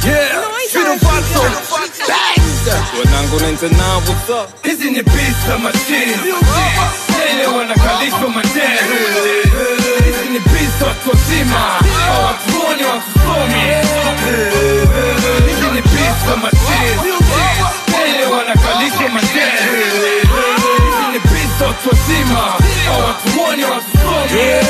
Yeah, Fido Fato. Wanangu 99 what's up? Hizi ni beats za machine. Tele wanakalishwa madere. Hizi ni beats za watu wazima. Hawatuoni watusomi. Hizi ni beats za machine. Tele wanakalishwa madere. Hizi ni beats za watu wazima. Hawatuoni watusomi.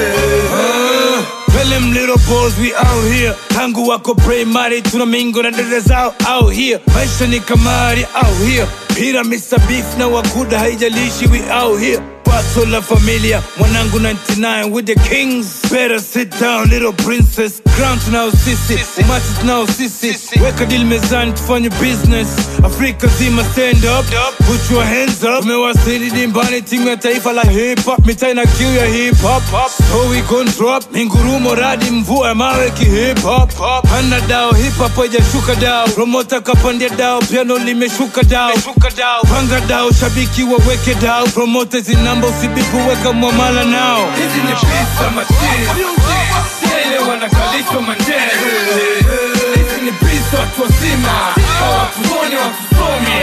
Tell them little boys we out here tangu wako primary tuna mingo na dada zao out here maisha ni kamari out here pira Mr. Beef na wakuda haijalishi we out here Paso la familia mwanangu 99 with the kings better sit down little princess crown tunao sisi umati tunao sisi weka deal mezani tufanye business afrika zima stand up put your hands up tumewasili dimbani timu ya taifa la hip hop mitaa na kiu ya hip hop so we gon drop mingurumo radi mvua ya mawe ki hip hop hana dao hip hop haijashuka dao promota kapandia dao piano limeshuka dao panga dao shabiki waweke dao promota zinamba usibipu weka mwamala nao Hizi ni beats za machine. Tele wanakalishwa madere. Hizi ni beats za watu wazima. Hawatuoni watusomi.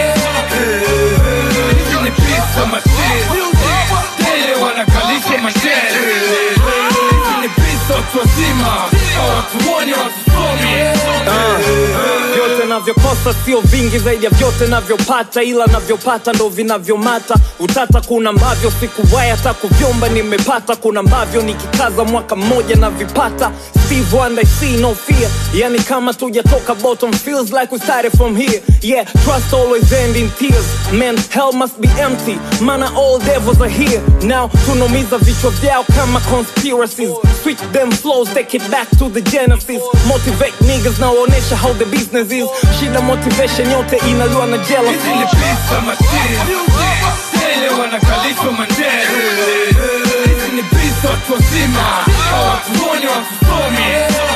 Hizi ni beats za machine. Tele wanakalishwa madere. Hizi ni beats za watu wazima. Hawatuoni watusomi. vyote navyokosa sio vingi zaidi ya vyote navyopata ila navyopata ndo vinavyomata utata kuna ambavyo sikuwai hata kuvyomba nimepata kuna ambavyo nikikaza mwaka mmoja na vipata Steve Wonder, I see no fear yani kama tujatoka bottom feels like we started from here yeah trust always end in tears man hell must be empty mana all devils are here now tunomiza vichwa vyao kama conspiracies switch them flows take it back to the genesis motivate niggas nawaonesha how the business is shida motivation yote inaliwa na Hizi jealousy ni beats za machine. Tele wanakalishwa madere. Hizi ni beats za watu wazima. Hawatuoni watusomi.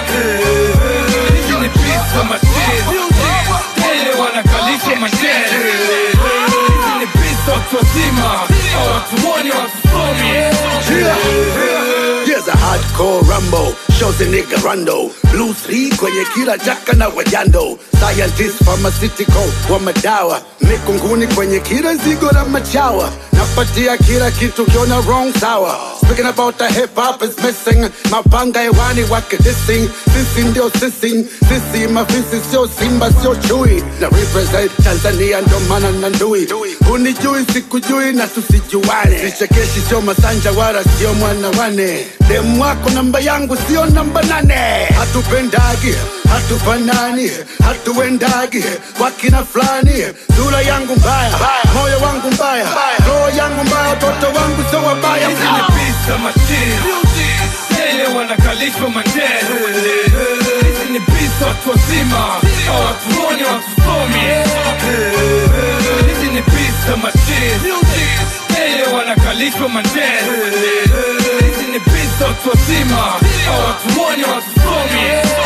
Hizi ni beats za machine. Tele wanakalishwa madere. Hizi ni beats za watu wazima. Hawatuoni watusomi. Here's a hardcore rumble, shows a nigga rundo. Blue three kwenye kila jaka na wajando. Scientist pharmaceutical wa madawa. Mikunguni kwenye kila zigo la machawa. Napatia kila kitu kiona wrong sawa. Speaking about the hip hop is missing. Mapanga hewani wake dissing. Sisi ndio sisi, sisi mafisi sio simba sio chui. Na represent Tanzania ndo maana na ndui. Unijui sikujui na tusijuane. Vichekeshi sio masanja wala sio mwana wane. Demu wako namba yangu sio namba nane. Hatupendagi, hatufanani, hatuendagi kwa kina fulani. Sura yangu mbaya, moyo wangu mbaya, roho yangu mbaya, watoto wangu sio wabaya. Hizi ni beats za machine. Tele wanakalishwa madere. Hizi ni beats za watu wazima. Hawatuoni watusomi. Hizi ni beats za machine. Tele wanakalishwa madere. Hizi ni beats za watu wazima. Hawatuoni watusomi.